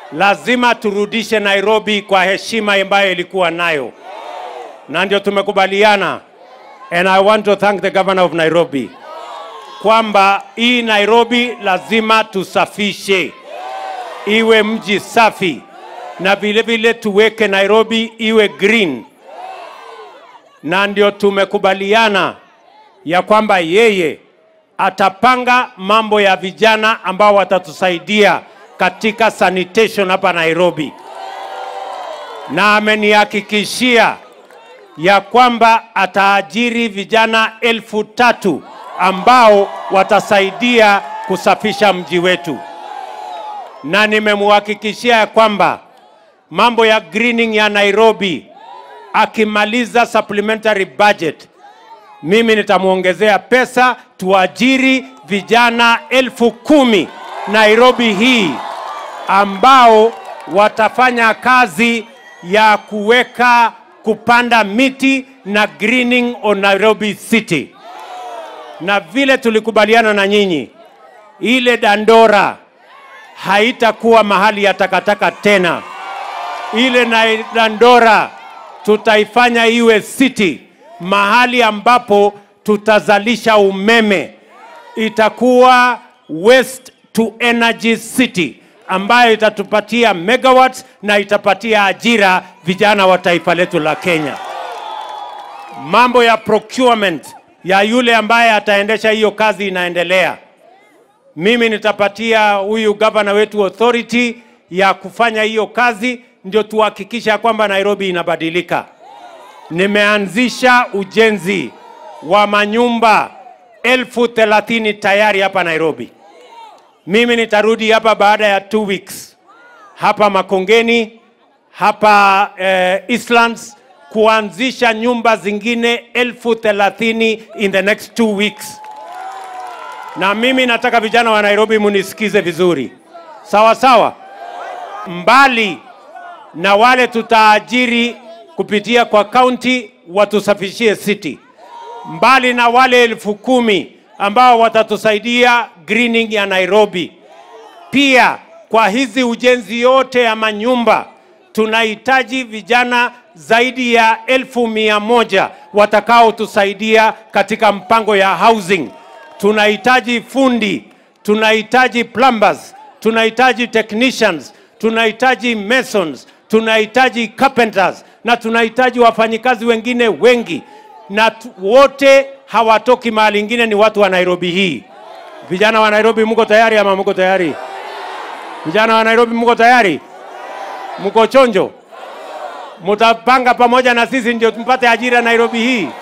lazima turudishe Nairobi kwa heshima ambayo ilikuwa nayo, na ndio tumekubaliana, and I want to thank the governor of Nairobi kwamba hii Nairobi lazima tusafishe iwe mji safi, na vile vile tuweke Nairobi iwe green, na ndio tumekubaliana ya kwamba yeye atapanga mambo ya vijana ambao watatusaidia katika sanitation hapa Nairobi, na amenihakikishia ya kwamba ataajiri vijana elfu tatu ambao watasaidia kusafisha mji wetu, na nimemhakikishia ya kwamba mambo ya greening ya Nairobi akimaliza supplementary budget mimi nitamwongezea pesa tuajiri vijana elfu kumi Nairobi hii ambao watafanya kazi ya kuweka kupanda miti na greening on Nairobi City. Na vile tulikubaliana na nyinyi, ile Dandora haitakuwa mahali ya takataka tena. Ile na Dandora tutaifanya iwe city, mahali ambapo tutazalisha umeme. Itakuwa waste to energy city ambayo itatupatia megawatts na itapatia ajira vijana wa taifa letu la Kenya. Mambo ya procurement ya yule ambaye ataendesha hiyo kazi inaendelea. Mimi nitapatia huyu gavana wetu authority ya kufanya hiyo kazi, ndio tuhakikisha kwamba Nairobi inabadilika. Nimeanzisha ujenzi wa manyumba elfu thelathini tayari hapa Nairobi. Mimi nitarudi hapa baada ya two weeks hapa Makongeni, hapa eh, Eastlands kuanzisha nyumba zingine elfu thelathini in the next two weeks. Na mimi nataka vijana wa Nairobi munisikize vizuri, sawa sawa, mbali na wale tutaajiri kupitia kwa county watusafishie city, mbali na wale elfu kumi ambao watatusaidia greening ya Nairobi. Pia kwa hizi ujenzi yote ya manyumba tunahitaji vijana zaidi ya elfu mia moja watakaotusaidia katika mpango ya housing. Tunahitaji fundi, tunahitaji plumbers, tunahitaji technicians, tunahitaji masons, tunahitaji carpenters na tunahitaji wafanyikazi wengine wengi, na tu- wote hawatoki mahali ingine, ni watu wa Nairobi hii. Vijana wa Nairobi, mko tayari ama mko tayari? Vijana wa Nairobi, mko tayari? Mko chonjo? Mutapanga pamoja na sisi ndio tumpate ajira Nairobi hii.